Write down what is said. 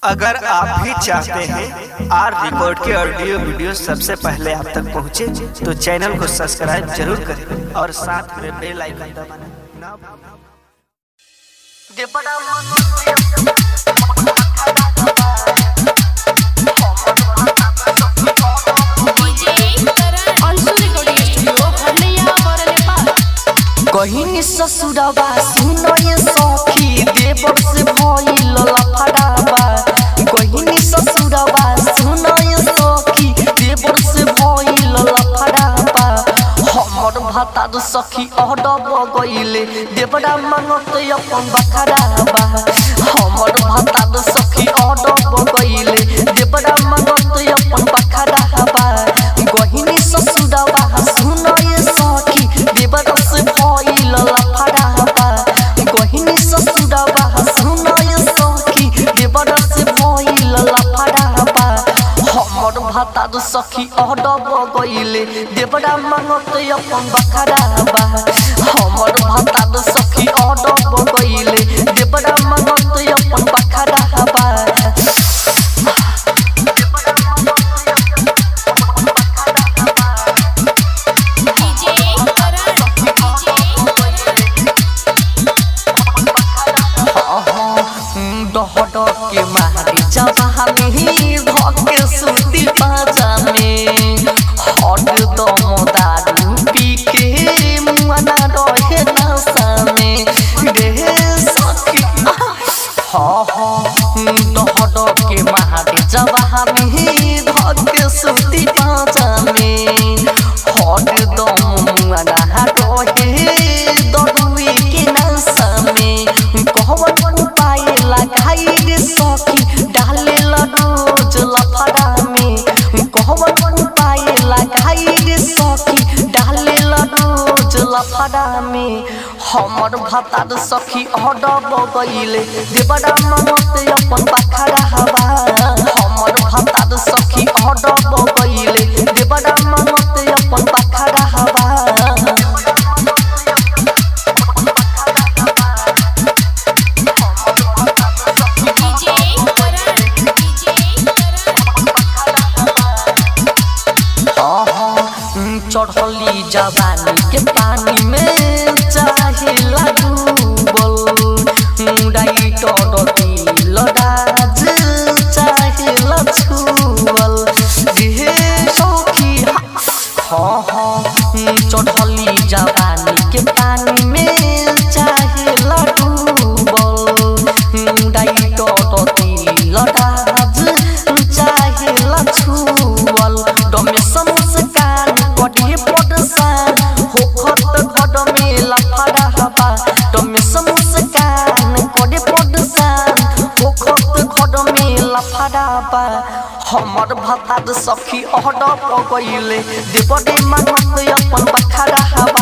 अगर आप भी चाहते हैं आर रिकॉर्ड के ऑडियो वीडियो सबसे पहले आप तक पहुंचे, तो चैनल को सब्सक्राइब जरूर करें और साथ में बेल आइकन दबाना ना भूलें। कहीं ससुरबा सुनो ये सखी देवर से भइल लफड़ाबा कहीं ससुरबा सुनो ये सखी देवर से भइल लफड़ाबा हमर भाता दो सखी अडब गइले देवरा मांगत अपन बखराबा हमर भाता दो सखी अडब गइले देवरा मांगत अपन बखराबा कहीं ससुरबा सुनो ये सखी देवर से भइल लफड़ाबा कहीं ससुरबा सुनो ये सखी देवर से भइल लफड़ाबा हमर भाता दो सखी अडब गइले देवरा मांगत अपन बखराबा हमर भाता दो सखी अडब गइले देवरा मांगत अपन बखराबा डहड के मारी जवानी धके सुती पाजा में हट दम दारू पी के मुआना रहे नशा में रे सखी हाँ हाँ डहड के मारी जवानी धके सुती पाजा में हट दम मुआना रहे दरुई के नशा में कहवन उपाय लगाई रे सखी डाले रोज लफड़ा में कहवन उपाय लगाई रे सखी डाले रोज लफड़ा में हमर भातार सखी अडब गइले देवरा मानत अपन बखरा हवा हमर भातार सखी अडब गइले देवरा मानत अपन बखरा हवा चढ़ली जवानी के पानी में चाहे डूबल डाइटर दिल राज चाहे छुअल रे सखी हाँ हाँ चढ़ली जवानी के पानी में चाहे डूबल डाइटर दिल राज चाहे छुअल डमे समस्कार कटे पडसान होखत घड में लफड़ा हवा डमे समस्कार कटे पडसान होखत घड में लफड़ा बा हमर भातार सखी अहड गइले देवरे मानत अपन बखरा हवा